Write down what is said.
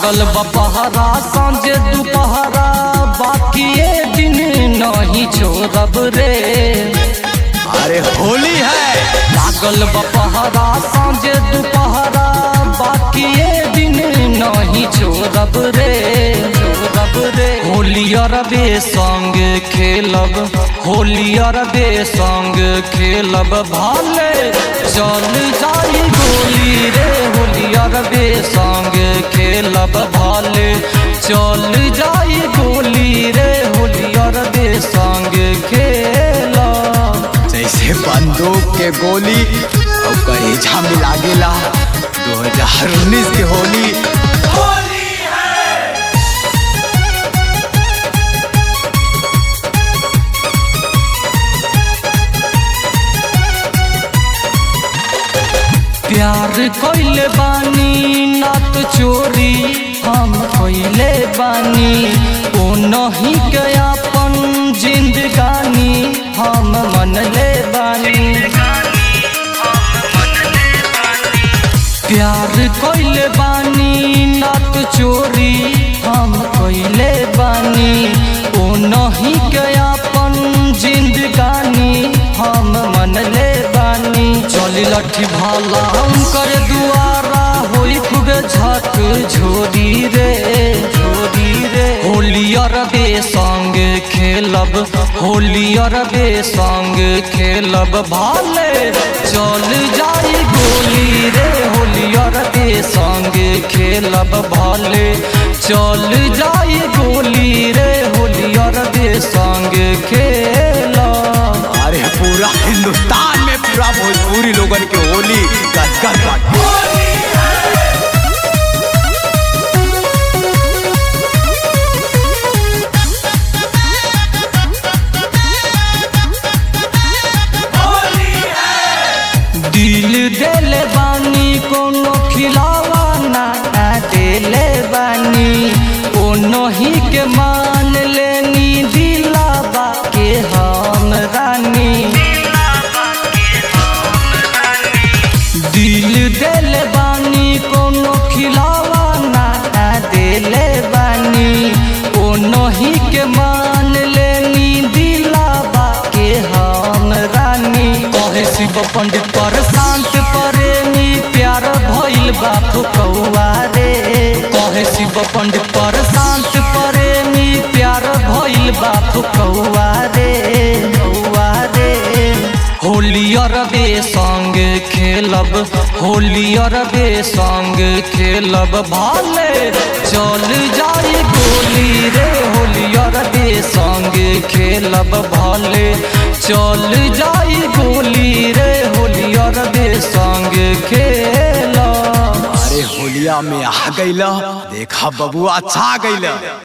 लागल बपहरा सांझे दुपहरा बाकी ये दिन नहीं छोड़ब रे अरे होली है लागल बपहरा सांझे दुपहरा बाकी ये दिन नहीं छोड़ब रे छोड़ब रे होली अरबे संग खेलब होली अरबे संग खेलब भाले चल जाई गोली रे होली अरबे संग खेलब भाले चल जाई गोली रे होली अरबे संग खेलब जैसे बंदूक के गोली और करेजा में लागेला 2019 के होली प्यार कइले बानी नात चोरी हम कइले बानी ओ नहीं के अपन जिंदगानी हम मनले बानी प्यार कइले बानी नात चोरी हम कइले बानी ओ नहीं के अपन जिंदगानी हम मनले बानी चली लठी भाला हम कर दुआरा होई खूबे झक झोरी रे झोरी रे होली अरबे संग खेलब होली अरबे संग खेलब भाले चल जाई गोली रे होली अरबे संग खेलब भाले चल जाई गोली रे होली अरबे संग खेलब अरे पूरा हिंदुस्तान में पूरा भोजपुरी लोगन के होली गदगद बाटे दिल देले बानी कोनो खिलावा ना देले बानी ओ नहीं के मान लेनी दिलावा के हम रानी दिल देले बानी कोनो खिलावा ना देले बानी ओ नहीं के मान लेनी दिलावा के हम रानी कहे शिव पंडित पर शांत प्रेमी प्यार भइल बा फुकौआ रे कहे शिव पंडित पर शांत प्रेमी प्यार भइल बा फुकौआ रे फुकौआ रे होली अरबे संग खेलब होली अरबे संग खेलब भाले चल जाई गोली रे होली अरबे संग खेलब भाले चल जाई गोली रे होली अरबे संग खेलब अरे होलिया में आ गईला देखा बबुआ छा गईला